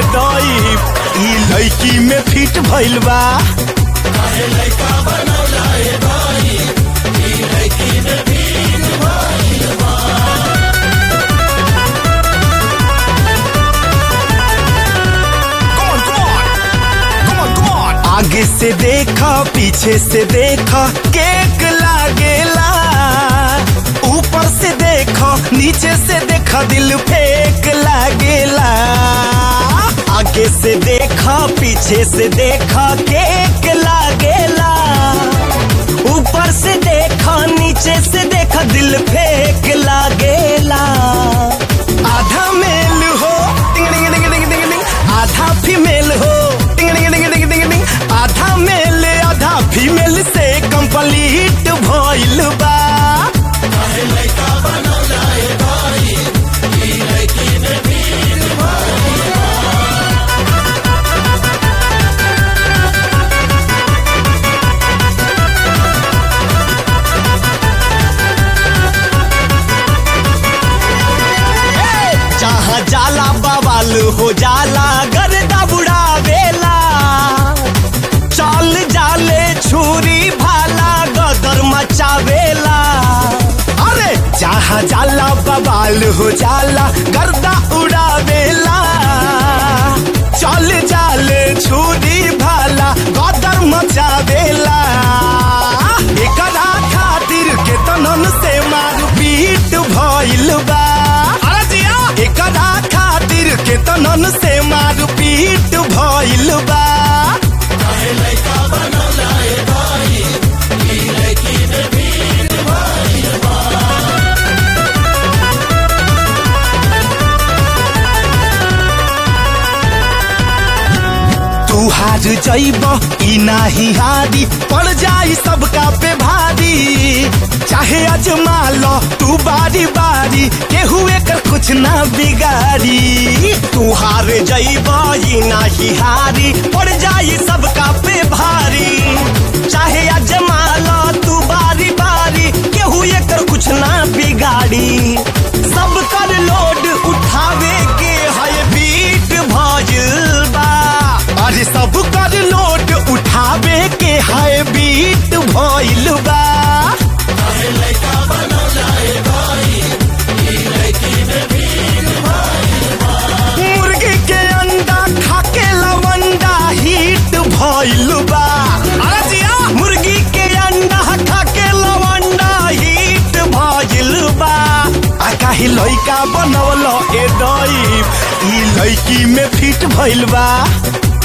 दई ई लड़की में फिट भइल बा Come on, come on. Come on, come on. आगे से देखा पीछे से देखा केक लागेला ऊपर से देखा नीचे से देखा दिल फेक लागेला आगे से देखा पीछे से देखा केक लागेला ऊपर से देखा नीचे से देखा दिल फेक लागेला आधा मेल हो टिंग टिंग टिंग टिंग टिंग टिंग आधा फीमेल हो टिंग टिंग टिंग टिंग टिंग टिंग आधा मेल आधा फीमेल से कंप्लीट भइल बा जहाँ जाला बवाल हो जाला गर्दा बुढ़ावेला चल जाले छुरी भाला गदर मचावेला अरे जहाँ जाला बवाल हो जाला गर्दा उड़ावेला चल जाले छुरी भाला गदर मचावेला एकरा खातिर केतनन से मार पीट भइल बा अरे जिया एकरा खातिर केतनन से मार पीट भइल बा तू हार जइब ई नाही हारी पड़ जाई सबका पे भारी चाहे अजमा लो तू बारी बारी केहू एकर कुछ ना बिगाड़ी तू हार जइब ई नाही हारी पड़ जाई सबका पे भारी चाहे अजमा लो तू बारी बारी केहू एकर कुछ ना बिगाड़ी सब कर लोड उठावे के है बीट भइल बा अरे सब कर लोड उठावे के है बीट भइल बा मुर्गी के अंडा खाके लवंडा हिट भइल बा अरे जिया मुर्गी के अंडा खाके लवंडा हिट भइल बा आ काहे लइका बनवल ए दई ई लइकी में फिट भइल बा